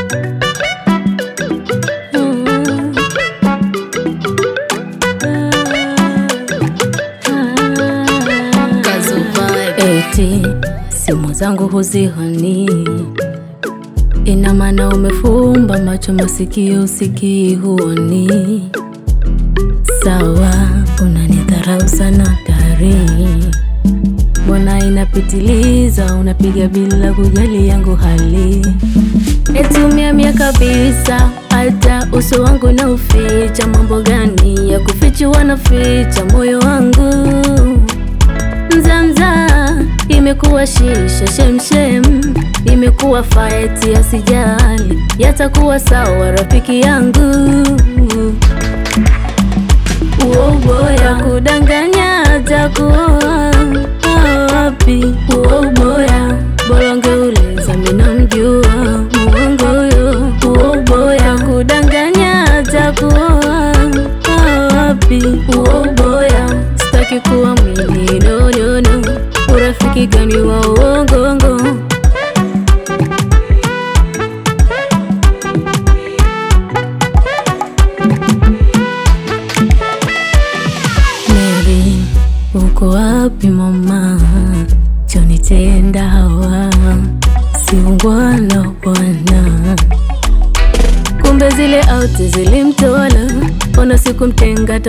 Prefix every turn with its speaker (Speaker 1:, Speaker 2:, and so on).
Speaker 1: Mm. Eti simu zangu huzihani, ina maana umefumba macho, masikio usikii, huoni. Sawa, unanidharau sana dari, mbona inapitiliza, unapiga bila kujali yangu hali. Etumia mia kabisa, hata uso wangu na uficha. Mambo gani ya kufichua na ficha moyo wangu Mzamza imekuwa shisha, shemshem imekuwa faeti, asijali yatakuwa sawa, rafiki yangu. Uoboya kudanganya atakuwa wapi? Uoboya bolonge uliza, mina mjua muongo yo. Uoboya kudanganya atakuwa wapi? Uoboya sitaki kuwa mwili no, no, no. Urafiki gani wa uongongo? Mary, uko wapi mama? Chonitenda hawa siungwana bwana, kumbe zile auti zilimtola, ona sikumtenga